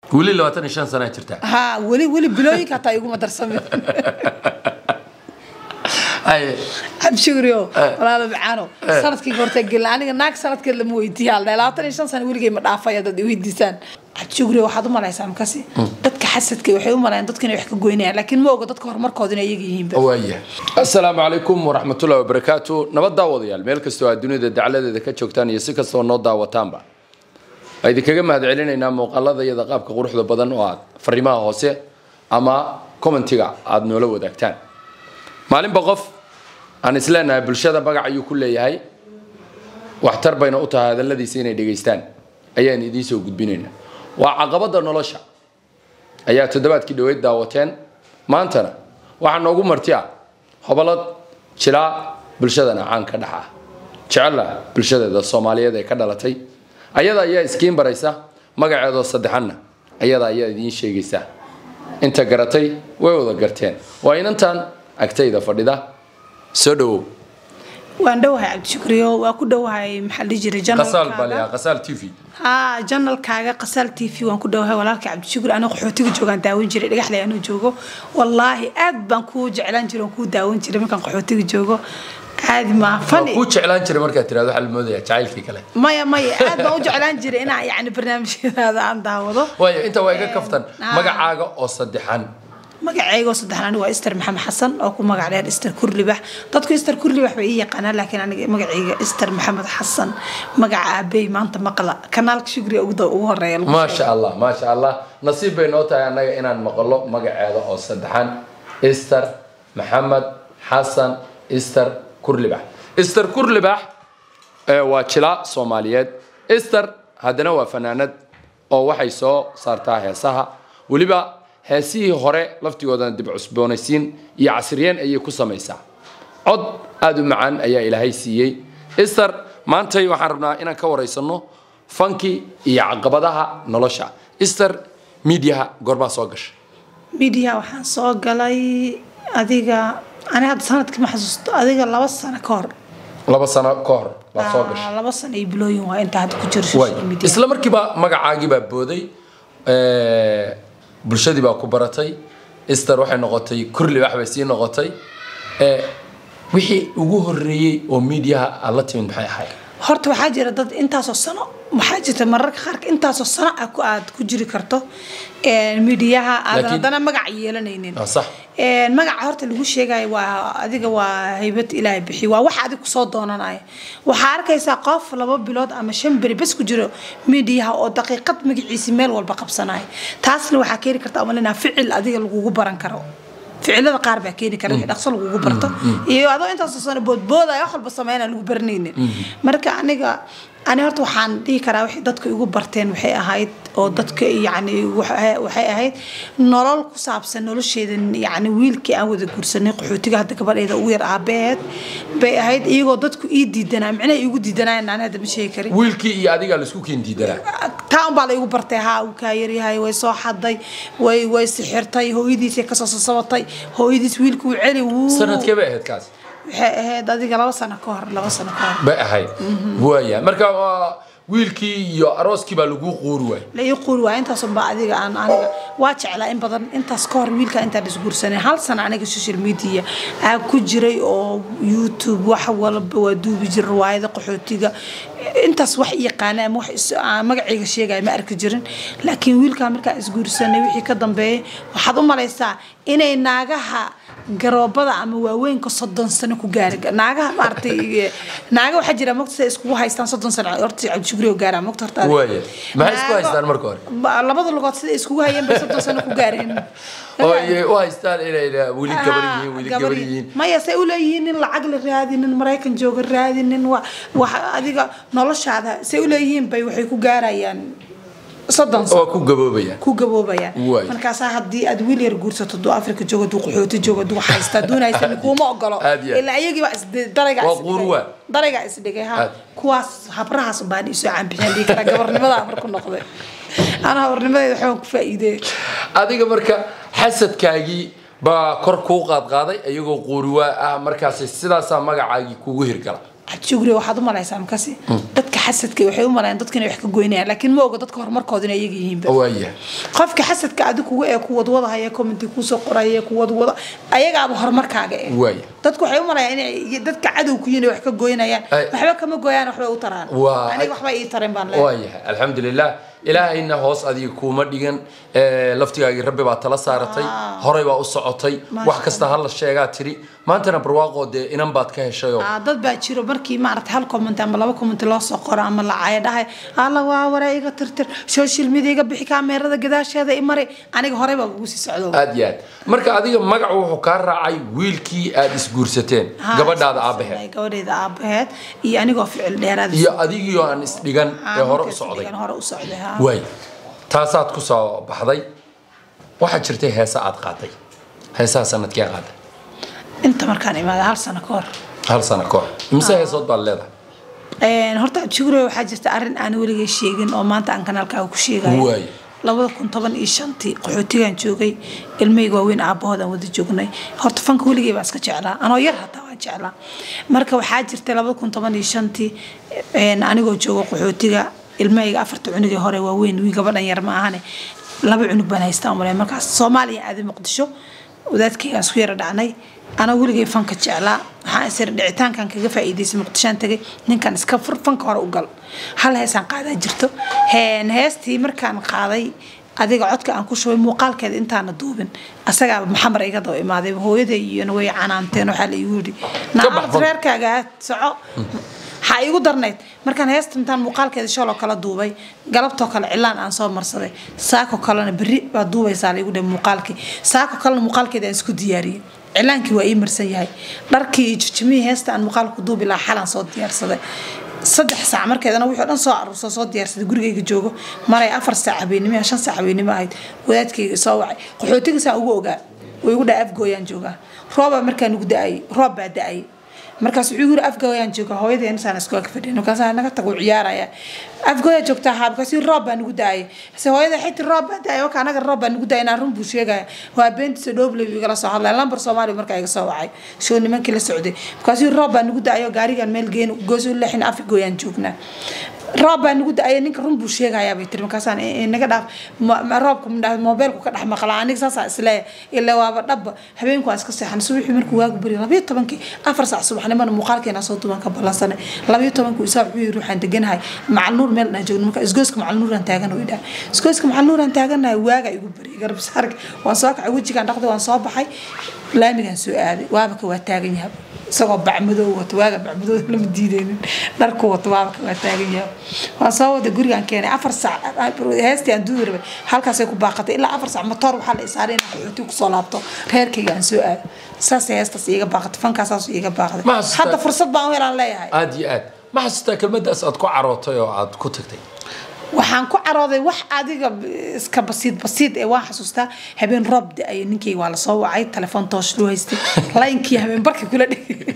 weli labaatan iyo shan sanaa jirtaa ha weli weli bilooyinka hataa iguma darsamin Haye. cabshigriyo walaalo macaano sanadkii horta gelin aniga naag sanadkeed lama weydiiya aldha labaatan iyo shan sano weligay ma dhaafaya dad iweydiisaan cabshigriyo waxaad u malaysaa makasi dadka xasadka waxay u malayaan dadka inay wax ka goynayaan laakiin ma oga dadka horumarkooda inay iyaga yihiinba waaya assalaamu calaykum waraxmatullahi wabarakaatu nabad daawadayaal meel kastoo aad dunida dacladeeda ka joogtaan iyo si kastoo noo daawataanba waa idinkaga mahad celinaynaa muuqaalada iyada qaabka quruxda badan oo aad fariimaha hoose ama commentiga aada noola wadaagtaan maalinba qof aan isleenahay bulshada magac ayuu ku leeyahay waxtar bayna u tahay hadalladiisa inay dhegaystaan ayaan idiin soo gudbinaynaa waa caqabada nolosha ayaa toddobaadkii dhaweyd daawateen maantana waxaa noogu marti ah hobolad jilaa bulshadana caan ka dhex ah jecela bulshadeeda soomaaliyeed ee ka dhalatay ayada ayaa iskiin baraysa magaceedoo saddexanna ayada ayaa idiin sheegaysa inta garatay way wada garteen waa inantan agtayda fadhida soo dhawow waan dhowahay cabdishukriyo waa ku dhowahay maxaa la dhihi jiray qasaal baa janalkaaga layaa qasaal t v haa janalkaaga qasaal t v waan ku dhowahay walaalka cabdishukri aniga qaxootiga joogaan daawan jiray dhagaxley anuu joogo wallaahi aad baan kuu jeclaan jiray waan kuu daawan jiray markaan qaxootiga joogo caadi maa waa fani kuu jeclaan jiray markaad tirahdo waxaa la moodaya jacaylkii kale maya maya aad baan u jeclaan jiray inaan yani barnaamijyadaada aan daawado waayo inta waa iga kaftan ah. magacaaga oo saddexan magacayga oo saddexan aniga waa ister maxamed xasan oo ku magac dheer ister kurlibax dadku ister kurlibax bay ii yaqaanaan laakiin aniga magacayga ister maxamed xasan magaca aabey maanta maqla kanaalka shugriga ugu da- ugu horeeya lagu maasha allah maasha allah nasiib bay noo tahay annaga inaan maqlo magaceeda oo saddexan ister maxamed xasan ister kurlibax ister kurlibax ee waa jila soomaaliyeed ister haddana waa fanaanad oo waxay soo saartaa heesaha weliba heesihii hore laftigoodana dib cusboonaysiin iyo casriyeen ayay ku samaysaa cod aada u macaan ayaa ilaahay siiyey ister maantay waxaan rabnaa inaan ka waraysano fanki iyo caqabadaha nolosha ister miidiyaha goorbaa soo gasha midiya waxaan soo galay adiga ani hadda sanadkii ma xasuusto adiga laba sano ka hor laba sano ka hor baa soo gasha Ah, laba sano iyo bilooyin waa inta hadda ku jiro Waay. social media isla markiiba magacaagii baa booday ee, bulshadii baa ku baratay ister waxay noqotay kurli wax bay sii noqotay ee, wixii ugu horeeyey oo miidiyaha aad la timid maxay ahayd horta waxaa jira dad intaasoo sano waxaa jirta mararka qaarka intaasoo sano ah ku- aad ku jiri karto midiyaha aad Laakiin- haddana magac yeelanaynin Ah, sax Een, magaca horta lagu sheegayo waa adiga waa haybad ilaahay bixiy waa wax adig kusoo doonanaya waxaa arkaysaa qof laba bilood ama shan beri bes ku jiro midiyaha oo daqiiqad magaciisi meel walba qabsanaya taasna waxaa keeni karta amalina ficil adiga lagugu baran karo ficilada qaar baa keeni kara wixii dhaqso lagugu barto iyo adoo intaasoo sano boodboodaya wax walba sameynaa lagu baranaynin marka aniga ani horta waxaan dhihi karaa wixii dadka igu barteen waxay ahayd oo dadka yacni waxa- waxay ahayd nolol ku saabsan nolosheeda yacni wiilkii aan wada guursanay qaxootiga hadda gabadheeda ugu yar aabaheed bay ahayd iyagoo dadku ii diidanaa micnaha iigu diidanaayan aan hadda ma sheegi karin wiilkii iyo adigaa laisku keen diidanaa taa unbaa la igu bartay haa uu kaa yaryahay way soo xaday way way sixirtay hooyadiisay kasoo sasabatay hooyadiis wiilka uu celi wuu sanadkee bay ahayd kaas waxay ahayd adiga laba sano ka hor laba sano ka hor bay ahayd waaya marka waa wiilkii iyo arooskii baa lagu quuri waay la ii quuri waa intaasun baa adiga aan aniga waa jeclaa in badan intaas ka hor wiilka intaan isguursanay hal sana aniga social media aa ku jiray oo youtube wax walba waa duubi jiray riwaayada qaxootiga intaas wax yaqaana ama wax is- aan magacayga sheegaya ma arki jirin laakiin wiilkaa markaan isguursanay wixii ka dambeeyay waxaad u malaysaa inay naagaha garoobada ama waaweynka soddon sano ku gaari naagaha maaragtay naaga waxaa jira mogta siday iskugu haystaan soddon sano horta cabdishukri oo gaaraa mogta horta adiga. Waaya. Maxay isku Naago- haystaan marka hore? Ba- labada lugood siday iskugu hayeen bay soddon sano ku gaareen oo ay u haystaan inay weli gabar yihiin weli gabar gabar yihiin. yihiin maya say uleeyihiin nin lacag la raadi nin maraykan jooga raadi nin wa wax adiga noloshaada say uleeyihiin bay waxay ku gaarayaan soddon sano oo ku gaboobayaan ku gaboobayaan Waay. markaasaa haddii aad wiil yar guursato duu afrika joogo duu qaxooti joogo duu haysta duunaysa kuuma ogolo Aad iyo aad. ilaa iyagii baa isdi- daraygaa Waa isdhigay. quruwa. daraygaa isdhigay ha Aad. kuwaas habrahaas baan isoo caanbixin dhihi karaa gabarnimadaa marku noqday ana habarnimadeeda waxbaan ku faa'iidee adiga marka xasadkaagii baa kor kuu qaadqaaday iyagoo quuriwaa ah markaas sidaasaa magacaagii kugu hirgala cabdishugri waxaad u malaysaa makasi dadka xasadka waxay u malayaan dadka inay wax ka goynayaan laakiin ma oga dadka horumarkooda inay iyaga yihiinba waaya qofka xasadka adi kuga ee ku wadwadahaya commenti kuusoo qoraya ku wadwada ayagaaba horumarkaaga eh Waaya. dadku waxay u malayaan inay dadka cadow ku yihiin ay wax ka goynayaan Ay. waxba kama gooyaan waxbay u taraan Waa- aniga waxba ii tareen baan leeyahay waayahay alxamdulilah ilaahayna hoos adiga kuuma dhigan ee, laftigaagii rabbi baa tala saaratay horay baa u socotay Maasha wax kasta hala sheegaa tiri maantana barwaaqoo dee inan baad ka heshayoo Ah, dad baa jiro markii maarata hal comment ama laba comment loo soo qoro ama lacaya dhahay alla waa waraa iga tirtir social media iga bixi kaameerada gadaasheeda i mari aniga horey baa ugu sii socdo aad iyo aad marka adiga magacu wuxuu kaa raacay wiilkii aad isguursateen Ha, gabadhaada isku aabaheed socday, gabadheeda aabaheed iyo anigoo ficil dheeraad iyo adigii oo aan isdhigan ee hore u socday hore u socday ha. waay taasaad ku soo baxday waxaa jirtay heesa aad qaaday heesaha sanadkee qaaday inta markaan imaada hal sano ka hor hal sano ka hor imise heesood baad leedahay Een, horta abshugure waxaa jirta arrin aan weligay sheegin oo maanta aan kanaalkaaga ku sheegayo Waay. labada kun toban iyo shantii qaxootigaan joogay ilmahayga waaweyn aabahood aan wada joognay horta fanka weligay baa iska jeclaa anoo yar hataa waan jeclaa marka waxaa jirtay labada kun toban iyo shantii een, anigoo joogo qaxootiga ilmahayga afarta cunugii hore waaweyn wii gabadhan yar ma ahane laba cunug baan haystaa umale markaas soomaaliya aaday muqdisho wadaadkaygaan isku yara dhacnay anaa weligay fanka jeclaa waxaan isir dhicitaankan kaga faa'iidaysay muqdishaan tagay ninkan iska fur fanka hore u gal hal heesaan qaadaa jirto Heen, heestii markaan qaaday adiga codka aan ku shubay muuqaalkeeda intaana duubin asagaa maxamar iga daba imaaday hooyaday iyona way canaanteen waxaa la igu yidhi bax naamad fan. reerkaaga aad soco waxaa iigu darnayd markaan heesta intaan muuqaalkeeda shaloo kala duubay galabtoo kale cilaan aan soo marsaday saako kalena berri baa duubaysaa laigu dhe muuqaalkii saako kalena muuqaalkeeda aan isku diyaariyey cilaankii waa ii marsan yahay dharkii iyo jijimihii heesta aan muuqaalku duubi lahaa xalaan soo diyaarsaday saddex saac markeedana wixii o dhan soo aruursa soo diyaarsaday gurigayga joogo maray afar saac habeenimo shan saac habeenimo ahayd wadaadkayga soo wacay qaxootigiisaan ugu ogaa way igu dhaa afgooyaan joogaa roobaa markaan ugu da-ayay roob baa da-ayay markaas wuxuu yiri afgooyaan jooga hooyadeen isaan iskoo ka fadhiyin markaas naga tagu ciyaaraya afgooya joogtaa haa markaas roob baa nagu daayay se hooyada xiti roob baa daayay waka anaga roob baa nagu daayay inaan run buu sheegaya waa beentiisa dhooble buu igala soo hadlaya lambar soomaaliya markaa iga soo wacay shoo nimankii la socday markaas roob baa nagu daayay oo gaarigan meel geen gooso leexin afgooyaan joognaa roob baa nagu da-ay ninka run buu sheegayaa bay tiri markaasaan naga dhaaf ma- ma- roobka madhaa mobeelku ka dhex maqlaa aniga saasaa isleeya ilaa waaba dhabba habeenku waan iska seexan subaxii markuu waagu bari labayo tobankii afar saac subaxnimana muuqaalkeena soo duban ka ballansanay labayo tobankii isaa wuxuu yiri waxaan deganahay macalnuur meel dhan joogno marka isgooska macalnuuraan taagan oo idhaa isgooska macalnuuraan taaganahay waaga igu bari garbisaarka waan soo kacay wejigaan dhaqday waan soo baxay laamigaan soo aaday waabaka waa taagan yahay isagoo bacmadoo wato waaga bacmadooda lama diideynin dharku wato waabaka waa taagan yahay waan soo wada gurigaan keenay afar saac heestii aan duudi rabay halkaasay ku baaqatay ilaa afar saac matoor waxaa la isaaray inaan qaxooti kusoo laabto reerkayga aan soo aado saasay heestaas iiga baaqatay fankaasaas iiga baaqday Ma xasuustaa- hadda fursad baan u helaan leeyahay aad iyo aad ma xasuustaa kelmadaas aad ku carootay oo aad ku tagtay waxaan ku carooday wax adiga iska basiid basiid ee waan xasuustaa habeen roob da-ay ninkayga waa lasoo wacay telefoon toosh loo haystay laynkii habeen barka kula dhigay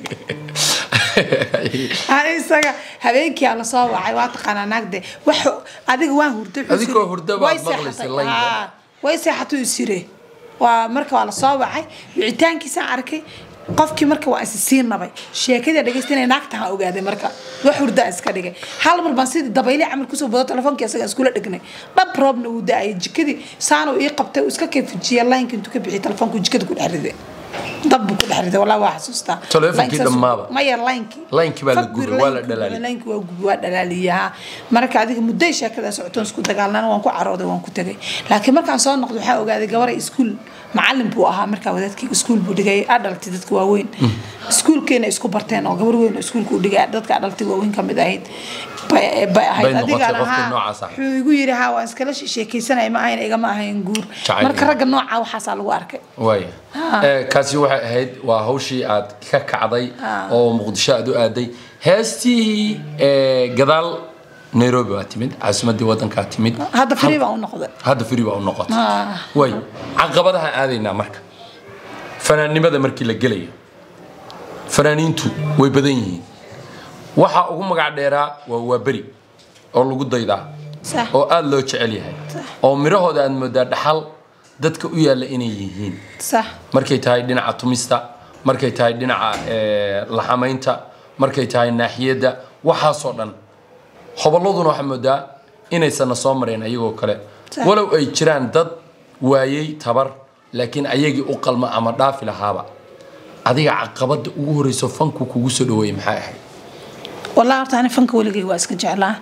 Ani isaga habeenkii aan lasoo wacay waa taqaanaa naagde wax adiga waan hurday wuxuu Adigoo siri- hurda baad way maqlaysay seexatay. laynka. Haa, way seexatuu isire waa marka waa lasoo wacay wicitaankiisaan arkay qofkii marka waa is sii nabay sheekadii dhegeystanay naagtaha ogaaday marka wax hurdaa iska dhigay hal mar baan sidii dabayli camal kusoo bado telefoonki isaga iskula dhignay dhab roobna uu da-ayay jikadii saanuu ii qabtay uu iska kayfujiyay laynka intuu ka bixiyay telefoonku jikada ku dhex riday dab buu ku dhex riday walaa waa xasuustaa Telefoonkii Line saas- dhammaaba. maya laynkii Laynkii baa la Fak gubay, bir waa la laynkii dhalaaliyay. laynkii waa gubi waa dhalaaliyaha marka adiga mudday sheekada socotoon isku dagaalnana waan ku carooday waan ku tegay laakiin markaan soo noqdo waxaa ogaaday gabaray iskuul macalin buu ahaa markaa wadaadkayga iskuul buu dhigay adhalti dadka waaweyn iskuulkeena isku barteen oo gabar weyn oo iskuulka u dhigay dadka adhalti waaweyn kamid ahayd bay bay ahayd Bay noqotay adigaan qofkii ahaa noocaas ah. wuxuu igu yidhi haa waan iskala sheekaysanaya ma ahayn igama ahayn guur Jacayl. marka ragga nooca waxaasaa lagu arkay waaya Eh, kaasi waxay ahayd waa hawshii aad ka kacday oo muqdisho aad u aaday heestii eh, gadaal nairobi waa timid caasimadii wadankaa timid hadda free baan u noqday hadda firi baa u noqotay Ah. way caqabadaha aadaynaa marka fanaannimada markii la gelayo fanaaniintu way badan yihiin waxa ugu magac dheeraa waa waaberi oo lagu daydaa Sax. oo aada loo jecel yahay oo midhahooda aad moodaa dhaxal dadka u yaalla inay yihiin sax markay tahay dhinaca tumista markay tahay dhinaca eh, laxamaynta markay tahay naaxiyadda waxaasoo dhan hobolladuna waxaa moodaa inaysanna soo mareen ayagoo kale Sax. walow ay jiraan dad waayey tabar laakiin ayagii u qalma ama dhaafi lahaaba adiga caqabada ugu horeyso fanku kugu soo dhaweeyey maxay ahayd والله horta ani fanka weligay waa iska jeclaa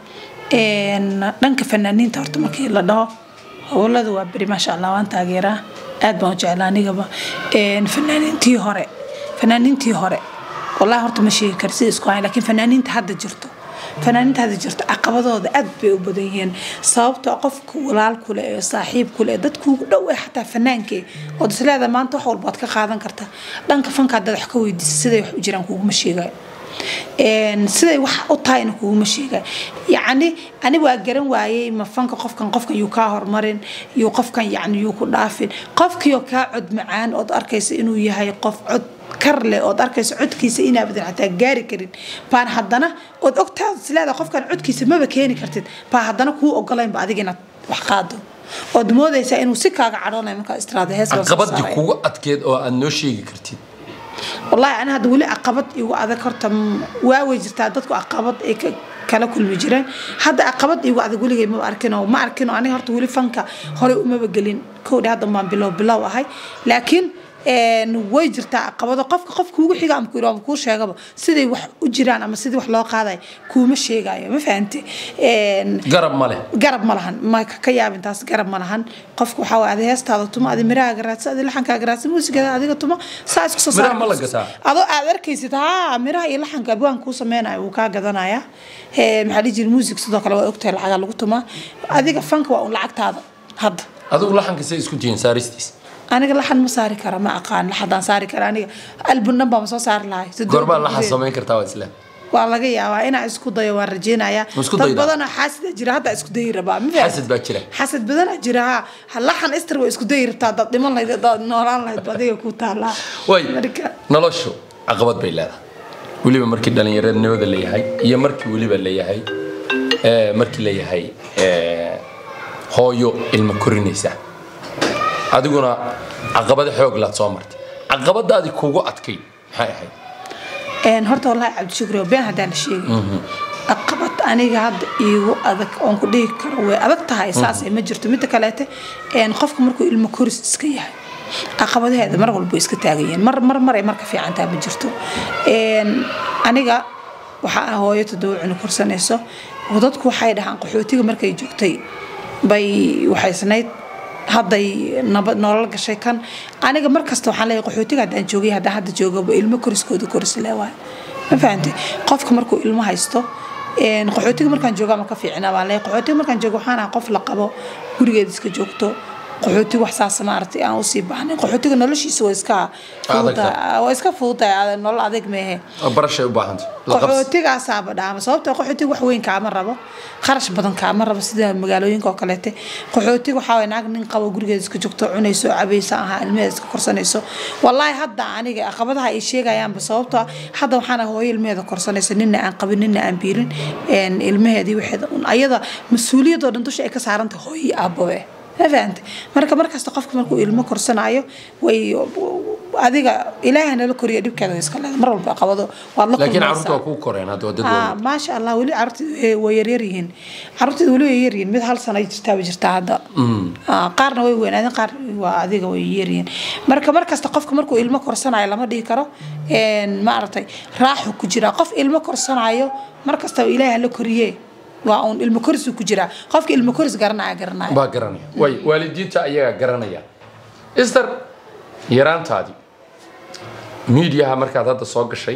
Een, dhanka fanaaniinta horta markii la dhaho howlada waa beri maasha allah waan taageeraa aad baan u jeclaa anigaba Een, fanaaniintii hore fanaaniintii hore wallahi horta ma sheegi karo sida isku hayn laakiin fanaaniinta hadda jirto fanaaniinta hadda jirto caqabadooda aad bay u badan yihiin sababtoo qofka walaalku leh ee saaxiibku leh dadku ugu dhow ee xataa fanaankee ood isleeda maanta wax walbaad ka qaadan kartaa dhanka fanka haddaad wax ka weydiisa siday wax u jiraan kuguma sheegayo Een, siday wax u tahayna kuguma sheega yacni ani waa garan waayey ma fanka qofkan qofkan yuu kaa hormarin yuu qofkan yacni yuu ku dhaafin qofkiioo kaa cod macaan ood arkaysa inuu yahay qof cod kar leh ood arkaysa codkiisa inaabadan xataa gaari karin baan haddana ood ogtaad isleeda qofkan codkiisa maba keeni kartid baa haddana kuu ogolaynba adiga inaad wax qaado ood moodaysaa inuu si kaaga cadhoonayo markaa istiraada hees baan soo caqabadii saaraya. kugu adkeed oo aad noo sheegi kartid والله أنا هذا ولي عقبت يو هذا كرت واوي جرت دتك عقبت إيه kala kulmi jireen hadda caqabad igu adag weligay ma arkino ma arkino aniga horta weli fanka horey umaba gelin kowdha hadda baan bilow bilow ahay laakiin een, way jirtaa caqabado qofka qofka ugu xiga ama ku ama kuu sheegaba siday wax u jiraan ama sidii wax loo qaadayo kuuma sheegayo ma fahante Een, garab ma leh garab ma lahan ma ka ka yaabin taas garab ma lahan qofka waxaa waay adi heestaada tuma adi mirahaaga raadsa adi laxankaaga raadsa muusigada adiga tuma saa isku soo Miraha saar- ma la gataa? adoo aad arkaysid haa miraha iyo laxanka abwaan kuu sameynayo wuu kaa gadanaya Ee, maxaa dhihi jiri muusig sidoo kale waa ogtahay lacagaa lagu tumaa adiga fanka waa un lacagtaada hadda adigu laxanka say isku tihiin saaristiis aniga laxan ma saari kara ma aqaan laxadaan saari kara aniga albun dhan baa ma soo saari lahay goorbaa laxan samayn kartaa waa isla waa laga yaabaa inaa isku dayo waan rajeynayaa Ma isku dad daydaa? badanoo xaasida jira hadda isku dayi rabaa ma fahamtid? xasad baa jira xasad badanaa jira ha ha laxan istar waa isku dayi rabtaa dad dhiman lahayd dad noolaan lahayd ba adiga ku taalaa way marka noloshu caqabad bay leedahay weliba markii dhalinyaranimada leeyahay iyo markii weliba leeyahay ee, markii leeyahay ee, hooyo ilmo korinaysa adiguna caqabado xoog laad soo martay caqabadaadii kugu adkay maxay ahayd een horta wallahi cabdishukri been haddaan la sheegay caqabad aniga hadda iigu adag oon ku dhihi karo way adag tahay saasay ma jirto midda kaleete een qofka markuu ilmo koris iska yahay caqabadaheeda mar walba way iska taagayeen mar mar maray marka fiicantaa ma jirto een aniga waxaa ah hooyo toddoba cunug korsanayso oo dadku waxay dhahaan qaxootiga markay joogtay bay waxaysnayd hadday nabad nolol gashay kan aniga markasta waxaan leeyahay qaxootiga haddaan joogay haddaan hadda joogaba ilmo koriskooda koris leewaay ma fahantay qofka markuu ilmo haysto een, qaxootiga markaan jooga ma ka fiicnaa baan leeyahay qaxootiga markaan joogo waxaan ahaa qof la qabo gurigeeda iska joogto qaxootiga wax saas maaragtay aan usii baahnayn qaxootiga noloshiisa waa iska fududahay waa iska fududahay nolol adeeg meehe oo barashay u baahantay la qabsi qaxootigaasaaba dhaama sababtoo qaxootiga wax weyn kaama rabo kharash badan kaama rabo sida magaalooyinka oo kaleete qaxootiga waxaa waye naag nin qabo gurigeeda iska joogto cunayso cabaysa ahaa ilmaheeda iska korsanayso wallaahi hadda aniga caqabadaha ay sheegayaanba sababtoo ah hadda waxaan ahay hooyo ilmaheeda korsanaysa nina aan qabin nina aan biilin een, ilmaheedii waxeeda un ayada mas-uuliyadoo dhan dusha ay ka saarantahay hooyo iyo aababe ma fahantay marka markasta qofka markuu ilmo korsanayo way adiga ilaahay nala koriyo dhibkeeda way iska leedahay mar walba qabado waad la laakiin kulmaysaa. carruurta waa kuu koreen hadda waa dad Ah, waaweyn maasha allah weli carruurtii way yaryar yihiin carruurteeda weli way yaryihiin mid hal sano ay jirtaa way jirtaa hadda Ah, qaarna way weynaadeen qaar waa adiga way yaryihiin marka markasta qofka markuu ilmo korsanayo lama dhihi karo een, maaragtay raaxu ku jiraa qof ilmo korsanayo markastaba ilaahay hala koriye waa uun ilmo korisuu ku jiraa qofka ilmo koris garanaya garanaya baa garanaya way waalidiinta ayagaa garanaya ister yaraantaadii miidiyaha markaad hadda soo gashay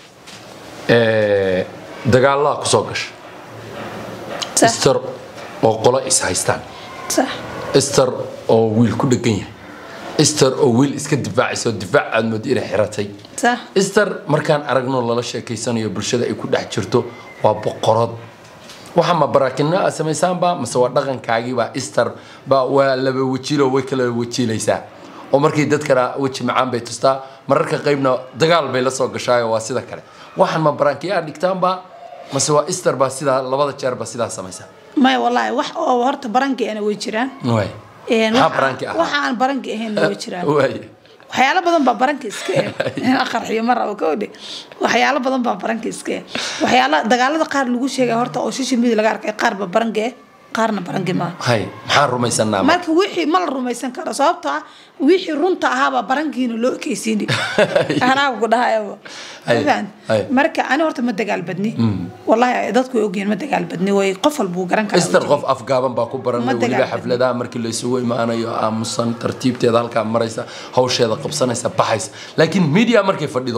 ee, dagaalaha ku soo gashay sax ister oo qolo is haystaan sax ister oo wiil ku dhegan yahay ister oo wiil iska difaacaysa oo difaac aad moodo inay xiratay sax ister markaan aragno lala sheekaysanayo bulshada ay ku dhex jirto waa boqorad waxa ma baraakino aad samaysaanba mase waa dhaqankaagiiba ister ba waa laba wejilo way kala wejiilaysaa oo markii dadkana weji macaan bay tustaa mararka qaybna dagaal bay la soo gashaayo waa sida kale waxaan ma baraakiyo aad dhigtaanba mase waa ister baa sidaa labada jeerba sidaa samaysaa maya wallaahi wax oo horta baranki ana way jiraan waay Een, maxaa waxa- baraanki ahaa waxa aan baranki ahayn way jiraan waay waxyaalo badan baa baranka iska eh inaan qarxiyo ma rabo kowdhe waxyaalo badan baa baranka iska eh waxyaala dagaalada qaar lagu sheegay horta oo social media laga arkay qaar ba baranka eh qaarna baranka maaha hay maxaan rumaysanaa marka wixii ma la rumaysan karo sababto ah wixii runta ahaabaa barankiina loo ekeysiini anaa ku dhahayaba Ay, Fahant? ay. marka ani horta ma dagaal badni wallahi dadku way ogyihiin ma dagaal badni way qof walba uu garan karaa ister qof afgaaban baa ku baranay Ma weliba dagaal xafladaha markii la isugu imaanayo aamusan tartiibteeda halkaa maraysa hawsheeda qabsanaysa baxaysa laakiin media markay fadhido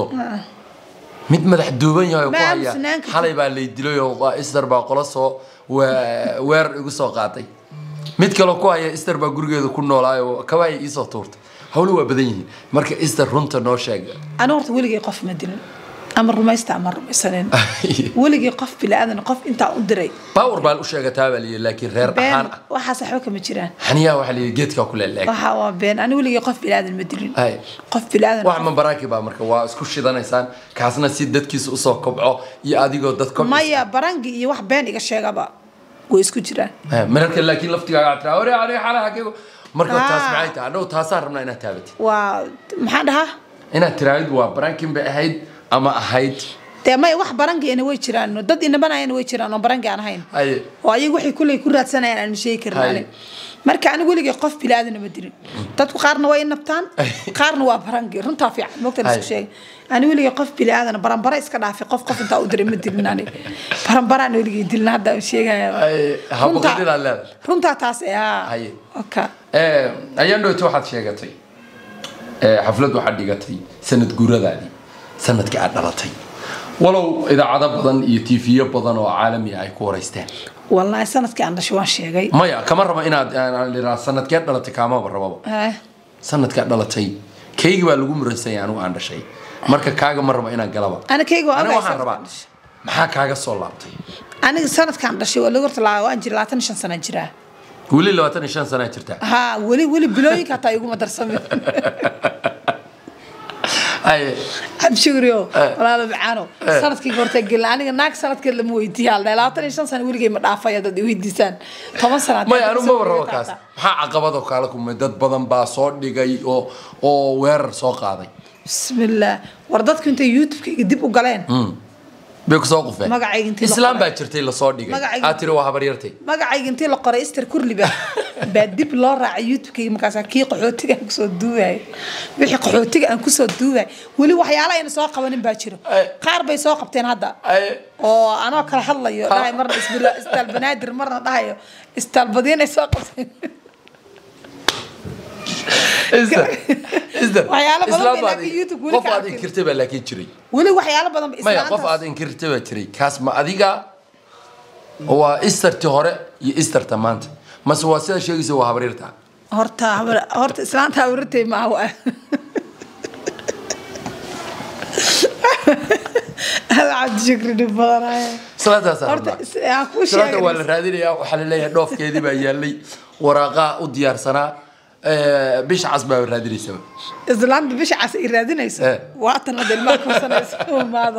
mid madax duuban yahay oo ku Ma haya aamusnaan kartid. xalay baa lay dilay oo waa ister baa qola soo we- weer igu soo qaatay mid kaloo ku haya ister baa gurigeeda ku noolaayo kabaay iisoo tuurtay hawlo waa badan yihiin marka ister runta noo sheega ani horta weligay qof ma dilin ama rumaysta ama rumaysanin weligay qof bilaadan qof intaa u diray power baa u sheegataa baa liyi laakiin reer been ahaan ah waxaas waxba kama jiraan xaniyaa waxaa liyi geedkaa ku leeleeg waxa waa been ani weligay qof bilaadan ma dilin Ay. qof bilaadan wax mabaraaki baa marka waa isku shidanaysaan kaasna si dadkiisa usoo kobco iyo adigoo dad kobcisa maya barangi iyo wax been iga sheegaba way isku jiraan Eh, mararka laakiin laftigaaga aad tiraa ore aniga xalay xagee marka Ah. taas maxay tahay annagu taasaan rabnaa inaad taabatid waa maxaan dhahaa inaad tiraahid waa barankin bay ahayd ama ahayd dee maya wax barangiina way jiraan dad inabanayana way jiraan oo barangi aan ahayn Ay. oo ayagu waxay kulley ku raadsanayaan aan sheegi karin Hay. ani marka anigu weligay qof bilaadana ma dilin dadku qaarna way nabtaan qaarna waa barangi runtaa fiican mogta la isku Hay. sheegay ani weligay qof bilaadana baranbara iska dhaafay qof qof intaa u diray ma dilin ani baranbaraan weligay dilin hadda aan sheegaya Ay, habaqadidaa leedahay. runtaa taas ee haa Hay. oka Eh, ayaan dhowta waxaad sheegatay eh, xaflad waxaad dhigatay sanad guuradaadii sanadkii aad dhalatay walow idaacado badan iyo tiifiyo badan oo caalami ah ay ku waraysteen wallaahi sanadkii aan dhashay waan sheegay maya kama rabo inaad aan liraa sanadkeed dhalatay kaamaba rababa Eh, sanadkaa dhalatay kaygi baa lagu muransanya anigu aan dhashay marka kaaga ma rabo inaan galaba Ana kayga waa aniga ogahay waxaan rabaa sanadkaan dhashay. maxaa kaaga soo laabtay aniga sanadkaan dhashay waa lagu horta laa- waan jira labaatan iyo shan sana jiraa weli labaatan iyo shan sanaa jirtaa haa weli weli bilooyinka hataa iguma darsamin Ay, cabshugriyo walaalo macaano sanadkii horta gelin aniga naag sanadkeed lama weydiiya hal labaatan iyo shan sana weligay ma dhaafaya dad i weydiisaan toban sana haddii maya aad anu soo maba rabo wareegtaa kaas hataa. maxaa caqabadoo kaala kumay dad badan baa soo dhigay oo oo weerar soo qaaday bismillaah war dadku intay youtube-kayga dib u galeen bay kusoo qufeen Magacayga intii la islaam qoray. baa jirtay lasoo dhigay Magacayga- aad tiri waa habaryartay magacayga intii la qoray ister kurliba baa dib loo raacay youtube-kayga markaasa kii qaxootiga aan kusoo duubayo wixii qaxootiga aan kusoo duubayo weli waxyaala ayna soo qabanin baa jiro Ay. qaar bay soo qabteen hadda Ay. oo anoo kala hadlayo dhahay marna isbila istaal banaadir marna dhahayo istaal badiin ay soo qabteen Isda- isda. Waxyaalo badan Islaam bay baad laakiin i- YouTube weli qof ka aad arkin. inkirtay baa laakiin jiray weli waxyaalo badan ba maya qof islaantaas- aad inkirtay baa jiray kaas ma adiga waa istarti hore iyo istarta maanta mase waa sida sheegaysa waa habaryarta horta habar- horta islaanta awratay maaha waa cabdi shukri dhib badanaaye salaadaas horta is- aan kuu salaada waa la sheegay raadinayaa waxaa laleeyahay dhoofkeedii baa yaalay waraaqaa u diyaarsanaa eh, bisha cas baa raadinaysaba islaanta bisha cas ay raadinayso Eh. waatan hadda ilmaha kursanayso maada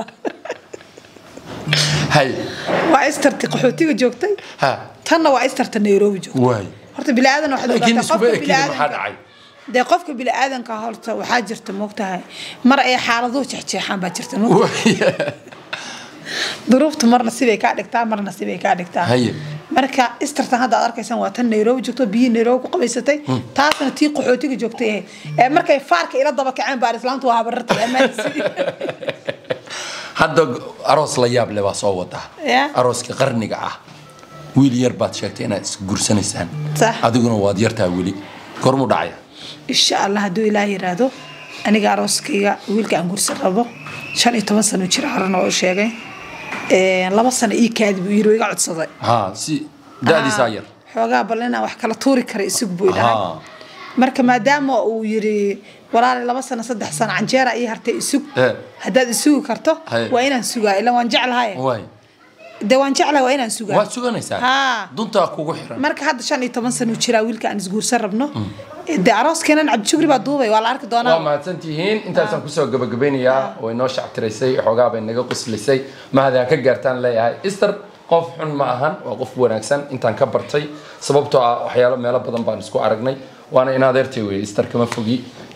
hay waa istarti qaxootiga joogtay ha tanna waa istarta nairobi joogtay waay horta biniaadan waxaad laakiin ogaataa iskuba qofka ekida maxaa biniaadanka dhacay dee qofka biniaadanka horta waxaa jirta moogtahay mar ay xaaladuhu jeexjeexaan baa jirta moogtahay. Waay. duruuftu marna sibay kaa dhigtaa marna sibay kaa dhigtaa Haye. marka istartan hadda aad arkaysaan waa tan nairobi joogto biyii nairobi ku qabaysatay taasna tii qaxootiga joogtay ahayd ee markay faarka ila daba kaceen baa islaamtu waa habarartay amaansi hadda aroos la yaab leh baa soo wadaa Ya. arooska qarniga ah wiil yar baad sheegtay inaad isguursanaysaan Sax. adiguna waad yartaa weli gormu dhacaya insha allah hadduu ilaah yiraahdo aniga arooskayga wiilka aan gursan rabo shan iyo toban sano jira horena oo sheegay Ee, laba sano ii kaadi buu yiri oo iga codsaday ha si da-diisaa yar xoogaa bal inaan wax kala tuuri kara isig buu dhahay Ahaa. marka maadaama uu yiri walaali laba sano saddex sano canjeera ii hartay isug Eh. haddaad isugi karto Haye. waa inaan sugaa ilan waan jeclahay waay de waan jeclahay waa inaan sugaa waad suganaysaa Haa. duntaa kugu xiran marka hadda shan iyo toban sano jiraa wiilka aan isguursan rabno de arooskeenan cabdishugri baa duubay waa la arki waa doonaa mahadsantihiin intaasaan kusoo gabagabeynayaa way noo shactiraysay xoogaa bay naga quslisay mahadi ha ka gaartaan leeyahay ister qof xun ma ahan waa qof wanaagsan intaan ka bartay sababtoo ah waxyaalo meelo badan baan isku aragnay waana in adeertay weye ister kama fogi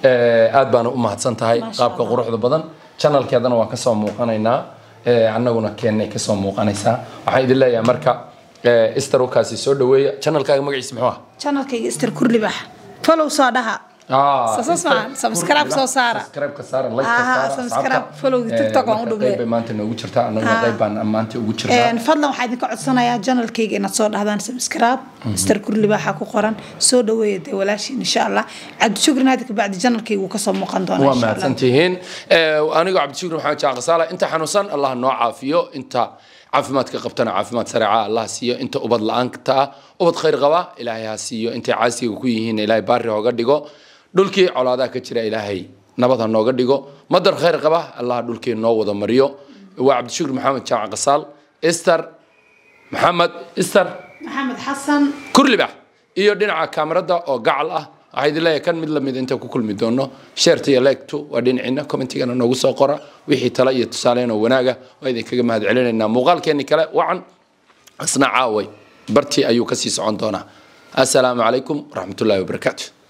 Eh, aad baana u mahadsan tahay Maasha qaabka Allah. quruxda badan channelkeedana waa kasoo muuqanaynaa Eh, annaguna keennay kasoo muuqanaysaa waxaan idin leeyahay marka eh, Esther wakaasi soo dhaweeya channelkaaga magaciisa muxuu ah channelkayga ister kurlibax follow soo dhaha Ah, Soo- soo Esther saaran, subscribe Kurlibax. soo saara. Subscribe ka saara like ka Aha, saara subscribe, asxaabta. follow Eh, TikTok aan u marka dhubay. qayb bay maanta noogu jirtaa annaguna Ah. qayb baan maanta ugu jirnaa Een, fadlan waxaa idinka codsanayaa janalkayga inaad soo dhahdaan subscribe mister kurlibaaxa ku qoran soo dhaweeya dee walaashiin insha allah cabdishukrin hadda kabacdi janalkayga wuu kasoo muuqan doonaa waa insha allah mahadsantihiin Eh, anigoo cabdishukur maxamed jaaqasaala inta xanuunsan allah noo caafiyo inta caafimaadka qabtana caafimaad sareeca allah siiyo inta ubad la-aanta ah ubad khayr qaba ilaahay ha siiyo intay caasiga ku yihiin ilaahay baari hooga dhigo dhulkii colaadaha ka jira ilaahay nabad ha nooga dhigo madar khayr qaba allah dhulkii noo wada mariyo waa cabdishukur maxamed jaamac qasaal ester maxamed ester maxamed xasan kurlibax iyo dhinaca kaamarada oo gacal ah waxaa idin leeyahay kan mid lamid inta ku kulmi doono sheerta iyo leegtu waa dhinaciina commentigana noogu soo qora wixii tale iyo tusaaleyn oo wanaaga waa idinkaga mahad celinaynaa muuqaalkeenni kale wacan asna caaway bartii ayuu kasii socon doonaa assalaamu calaykum waraxmatullaahi wabarakaatu